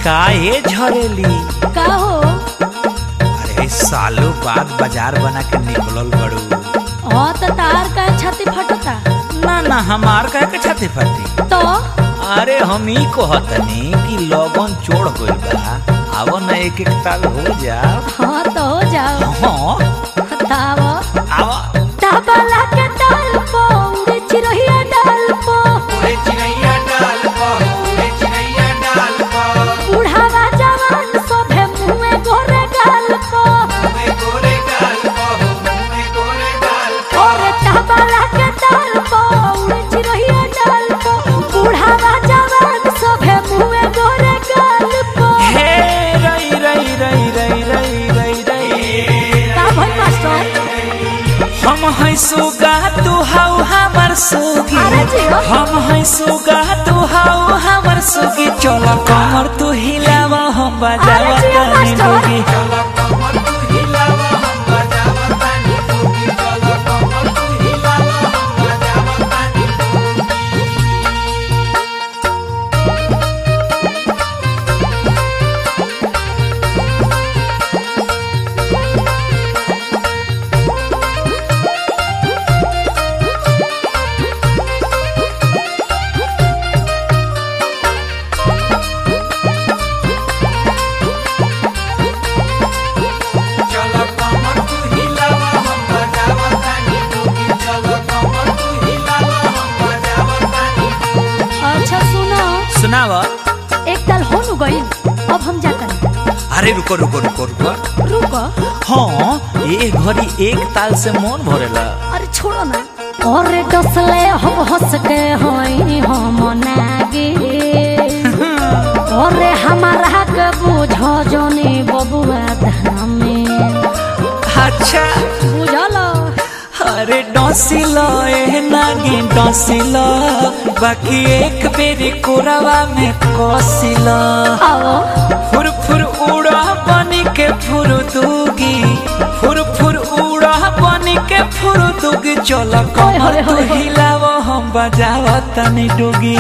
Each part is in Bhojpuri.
का ये झरेली का हो अरे सालों बाद बाजार बना के निकलल बड़ू हाँ तो तार का छाती फटता ना ना हमार का के छाती फटी तो अरे हम ही कहतनी कि लगन चोड़ गइल बा आवो ना एक एक ताल हो जा हाँ तो हो जाओ हाँ ताव आवा ताबला के ताल पो उड़े चिरहिया डाल पो बुढ़ावा जवान सोभे मुँहे गोरे गाल पो और ताबला के ताल पो उड़े चिरहिया डाल पो बुढ़ावा जवान सोभे मुँहे गोरे गाल पो हे रई रई रई रई रई रई रई का भई मास्टर हम है सुगा तू हाउ हमर सुगी अरे जियो। हम है सुगा तू हाउ हमर सुगी चल कमर तू हिलावा हम बजावा अरे जियो, तानी मास्टर। डोगी अच्छा सुनो सुनावा एक ताल हो नु गइल अब हम जाता अरे रुको रुको रुको रुको रुको हाँ ये घड़ी एक ताल से मन भरेला अरे छोड़ो ना और डसले हम हंस के होई हम नागे और हमारा के बुझो जोनी बबुआ धामे अच्छा बुझलो अरे डसिलो ए नागी डसिलो बाकी एक बेरी कोरावा में कसिलो आओ फुर फुर उड़ा बनी के फुर दूगी फुर फुर उड़ा बनी के फुर दूगी चल कमर होय, तू होय, होय। हिलाव हम बजाव तनी डूगी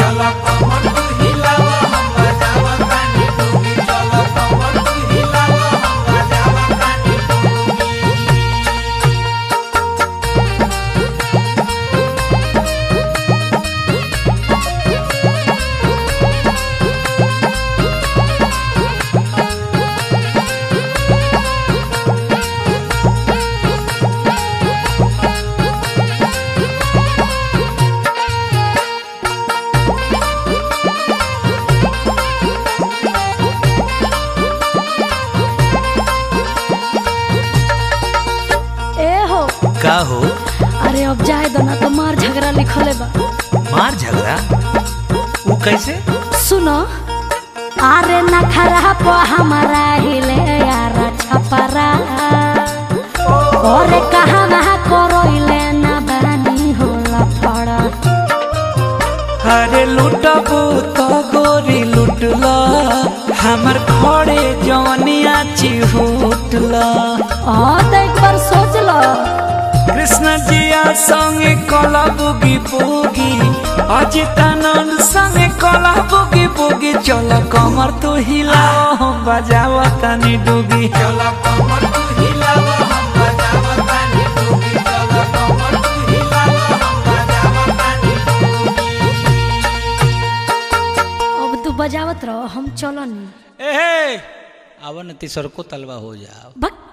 ए हो का हो अरे अब जाए दो ना तो मार झगड़ा लिखले बा मार झगड़ा वो कैसे सुनो अरे नखरा पो हमारा हिले यार छपरा और कहाँ वहाँ करोइले ना बानी होला फड़ा अरे लुटबू तो गोरी लुटला हमर खड़े जवनिया चिहुटला हाँ तो एक बार सोच लो कृष्ण जिया संगे कला बुगी बुगी अजितानंद संगे कला बुगी बुगी चल कमर तू हिलाओ हम बजाव तनी डूगी चल कमर तू हिलाओ हम बजाव तनी डूगी चल कमर तू हिलाओ हम बजाव तनी अब तू बजावत रहो हम चलो नहीं ए अब न तीसर को तलवा हो जाओ भक